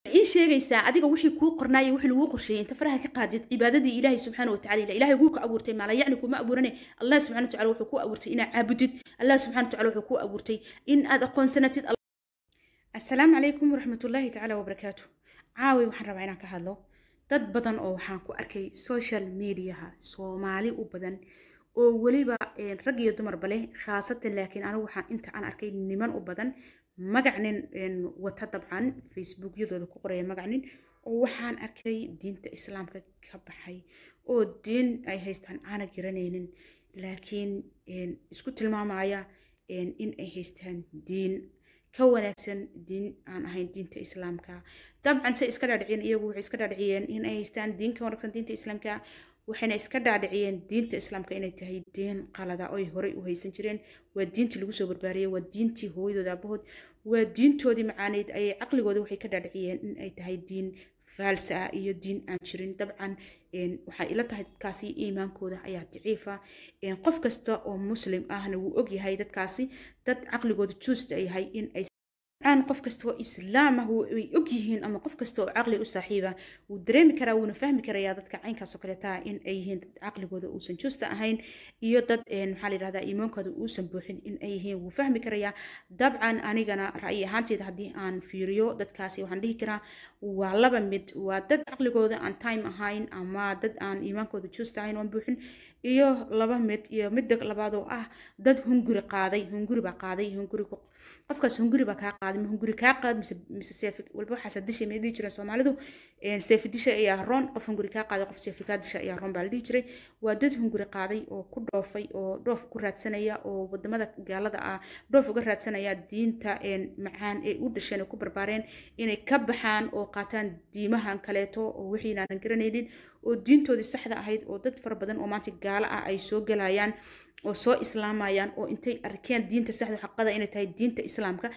ii sheegaysaa adiga wixii kuu qornaayay wixii laguu qorsheeyey inta faraha ka qaadid cibaadadii ilaahay subxaana watacaala ila ilaahay wuu ka abuurtay maala yacni kuma abuurane allah subxana watacaala wuxuu ku abuurtay inaad caabudid allah subxana watacaala wuxuu ku abuurtay in aad aqoonsanatid assalaamu calaykum waraxmatullaahi tacaala wabarakaatu caawi waxaan rabaa inaan ka hadlo dad badan oo waxaan ku arkay social mediaha soomaali u badan oo weliba rag iyo dumarba leh khaasatan laakiin anigu waxaan inta aan arkay niman u badan magacnin wata dabcan facebookyadooda ku qoraya magacnin oo waxaan arkay diinta islaamka ka baxay oo diin ay haystaan aana garanaynin laakiin isku tilmaamaya in ay haystaan diin ka wanaagsan diin aan ahayn diinta islaamka dabcan se iska dhaadhiciyeen iyagu waxay iska dhaadhiciyeen in ay haystaan diin ka wanaagsan diinta islaamka waxayna iska dhaadhiciyeen diinta islaamka inay tahay diin qalada oy horey u haysan jireen waa diintii lagu soo barbaariyey waa diintii hooyadood aabahood waa diintoodii macaaneyd ayay caqligooda waxay ka dhaadhiciyeen in ay tahay diin faalsa ah iyo diin aan jirin dabcan waxay ila tahay dadkaasi iimaankooda ayaa daciifa qof kasta oo muslim ahna wuu ogyahay dadkaasi dad caqligooda juusta yahay in ay aan qof kasta oo islaam ah way og yihiin ama qof kasta oo caqli u saaxiiba wuu dareemi karaa wuuna fahmi karayaa dadka caynkaasoo kaleeta in ay yihiin dad caqligooda uusan juusta ahayn iyo dad maxaa la yidhahdaa iimaankooda uusan buuxin in ay yihiin wuu fahmi karayaa dabcan anigana ra'yi ahaanteeda haddii aan fiiriyo dadkaasi waxaan dhihi karaa waa laba mid waa dad caqligooda aan time ahayn ama dad aan iimaankooda juusta ahayn oon buuxin iyo laba mid iyo midda labaad oo ah dad hunguri qaaday hunguri baa qaaday hunguri qofkaas hunguri baa kaa qaaday ma hunguri kaa qaad mise mise seefi walba waxaasa dishay may dhihi jireen soomaalidu seefi disha ayaa roon qof hunguri kaa qaaday qof seefi kaa disha ayaa roon baa la dhihi jiray waa dad hunguri qaaday oo ku dhoofay oo dhoof ku raadsanaya oo wadamada gaalada ah dhoof uga raadsanaya diinta macaan ee u dhasheen oo ku barbaareen inay ka baxaan oo qaataan diimahan kaleeto oo wixiinaanan garanaynin oo diintoodii saxda ahayd oo dad fara badan oo maanta gaalo ah ay soo galayaan oo soo islaamayaan oo intay arkeen diinta saxda xaqada inay tahay diinta islaamka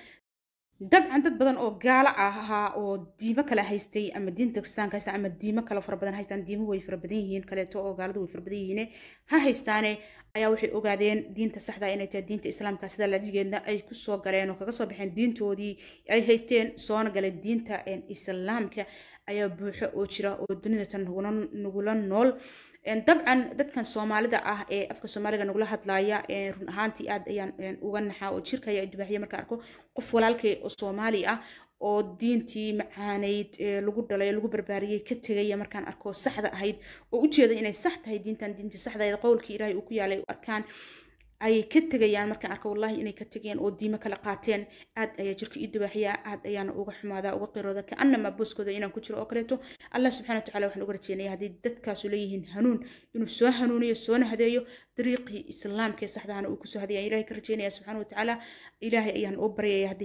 dabcan dad badan oo gaalo ahaa oo diimo kale haystay ama diinta kristaanka haysta ama diimo kale fara badan haystaan diimo way fara badan yihiin kaleeto oo gaaladu way fara badan yihiin ha haystaane ayaa waxay ogaadeen diinta saxda inay tahay diinta islaamka sida lajigeedna ay kusoo galeen oo kaga soo baxeen diintoodii ay haysteen soona galeen diinta islaamka ayaa buuxo oo jira oo dunidatan nagula nool dabcan dadkan soomaalida ah ee afka soomaaliga nagula hadlaaya run ahaantii aad ayaan uga naxaa oo jirka ayaa dubaaxiya markaan arko qof walaalkay oo soomaali ah oo diintii macaaneyd lagu dhalay lagu barbaariyey ka tegaya markaan arko saxda ahayd oo ujeeda inay sax tahay diintan diintii saxdahayd qowlkii ilaahay uu ku yaalay u arkaan ayay ka tegayaan markaan arko wallahi inay ka tegeen oo diimo kala qaateen aad ayaa jirka ii dubaaxiya aad ayaana uga xumaadaa uga qirooda kaanama booskooda inaan ku jiro oo kaleeto allah subxana watacaala waxaan uga rajeynaya haddii dadkaasu leeyihiin hanuun inuu soo hanuuniyo soona hadeeyo dariiqii islaamka ee saxdahana uu kusoo hadeeya ilahay ka rajeynaya subxana watacaala ilaahay ayaan u baryaya haddii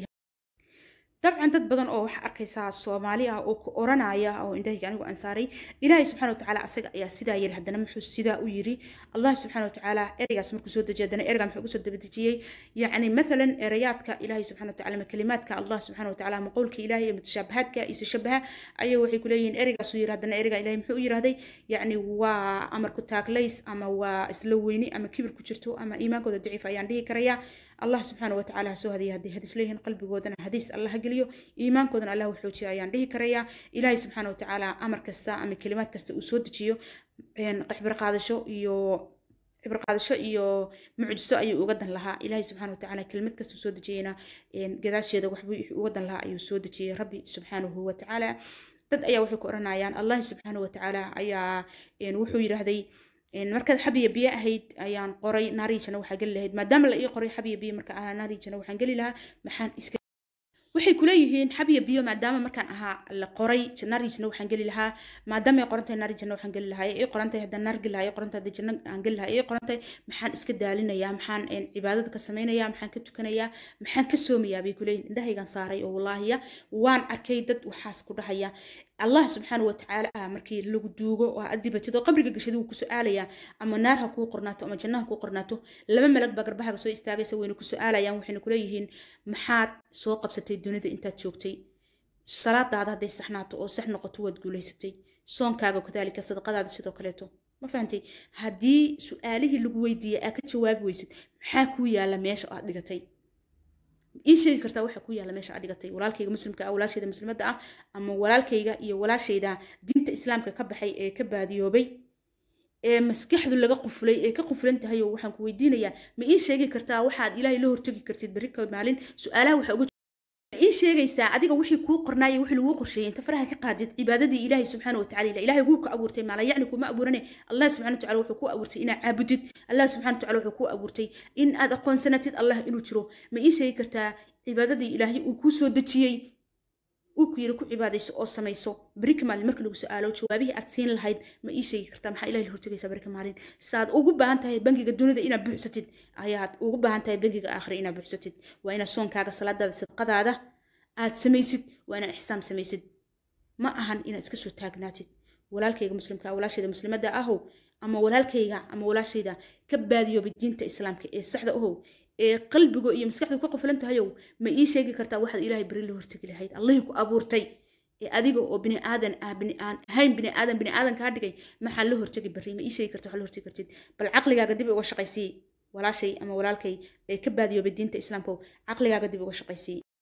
dabcan dad badan oo waxaa arkaysaa soomaali ah oo ku oranaya oo indhahayga anigu aan saaray ilaahay subxana watacaala asaga ayaa sidaa yiri haddana muxuu sidaa u yiri allah subxana watacaala ereygaas markuu soo dejiya haddana ereyga muxuu ugu soo dabadejiyey yacni mathalan ereyaadka ilaahay subxana watacaala ma kalimaadka allah subxana watacaala ma qowlka ilaahay iyo mutashaabahaadka isu shabaha ayay waxay ku leeyihiin ereygaasuu yiri haddana ereyga ilaahay muxuu u yirahday yacni waa amarku taaglays ama waa isla weyni ama kibir ku jirto ama iimaankooda daciif ayaan dhihi karayaa allah subxaana watacaala ha soo hadiya haddii hadis leeyihiin qalbigoodana hadiis allah ha geliyo iimaankoodana allah u xoojiya ayaan dhihi karayaa ilaahay subxaana watacaala amar kasta ama kelimaad kasta uu soo dejiyo qixbir qaadasho iyo cibir qaadasho iyo mucjiso ayuu uga dan lahaa ilaahay subxaana watacaala kelimad kastuu soo dejiyeyna gadaasheeda waxbuu uga dan lahaa ayuu soo dejiyey rabbi subxaanahu watacaala dad ayaa waxay ku oranayaan allah subxaana watacaala ayaa wuxuu yidhaahday markaad xabiya biyo ahayd ayaan qoray naariijana waxaa geli lahayd maadaama la ii qoray xabiya biyo marka ahaa naariijana waxaan geli lahaa maxaan iska waxay kuleeyihiin xabiya biyo maadaama markaan ahaa la qoray narijna waxaan geli lahaa maadaama ay qorantahay narijna waxaan geli lahaa ay qorantahay haddaan naar geli lahaa ay qorantahay haddii janno aan geli lahaa ay qorantahay maxaan iska daalinayaa maxaan cibaadada ka samaynayaa maxaan ka tukanayaa maxaan ka soomayaa bay kuleeyihin indhahaygan saaray oo wallaahiya waan arkay dad waxaas ku dhahaya allah subxaana watacaala ah markii lagu duugo oo aad dhibatid oo qabriga gashada wuu ku su-aalayaa ama naar ha kuu qornaato ama janno ha kuu qornaato laba malag baa garbahaga soo istaagaysa wayna ku su-aalayaan waxayna kuleeyihiin maxaad soo qabsatay dunida intaad joogtay salaadaada hadday saxnaato oo sax noqoto waad guulaysatay soonkaaga kadaalika sadaqadaada sidoo kaleeto ma fahantay haddii su-aalihii lagu weydiiyey aa ka jawaabi weysid maxaa kuu yaala meesha aad dhigatay ii sheegi kartaa waxa ku yaala meesha adhigatay walaalkayga muslimka ah walaashayda muslimadda ah ama walaalkayga iyo walaashayda diinta islaamka ka baxay ee ka baadiyoobay ee maskaxdu laga qufulay ee ka qufulan tahay oo waxaan ku weydiinayaa ma ii sheegi kartaa waxaad ilaahay la hortegi kartid berri ka maalin su-aalaha waxa uga ma ii sheegaysaa adiga wixii kuu qornaayay wixii laguu qorsheeyey inta faraha ka qaadid cibaadadii ilaahay subxaana watacaala ila ilaahay wuu ku abuurtay maala yacni kuma abuurane allah subxana watacaala wuxuu ku abuurtay inaad caabudid allah subxana watacaala wuxuu ku abuurtay in aad aqoonsanatid allah inuu jiro ma ii sheegi kartaa cibaadadii ilaahay uu kuu soo dejiyey uu ku yiri ku cibaadayso oo samayso berika maalin marka lagu su-aalo jawaabihii aad siin lahayd ma ii sheegi kartaa maxaa ilahay la hortegaysaa berika maalin saad ugu baahan tahay bangiga dunida inaad buuxsatid ayaad ugu baahan tahay bangiga aakhira inaad buuxsatid waa inaad soonkaaga salaadaada sadqadaada aad samaysid waa inaad ixsaam samaysid ma ahan inaad iska soo taagnaatid walaalkayga muslimka walaashayda muslimadda ahow ama walaalkayga ama walaashayda ka baadiyoobay diinta islaamka ee saxda ahow ee qalbigo iyo maskaxdu ka qofulan tahayow ma ii sheegi kartaa waxaad ilaahay beri la hortegi lahayd allahii ku abuurtay ee adiga oo bini aadan ah bini aan ahayn bini aadan bini aadan kaa dhigay maxaa la hortegi bari ma ii sheegi karta waxaa la hortegi kartid bal caqligaaga dib uga shaqaysii walaashay ama walaalkay ee ka baadiyoobay diinta islaamka caqligaaga dib uga shaqaysii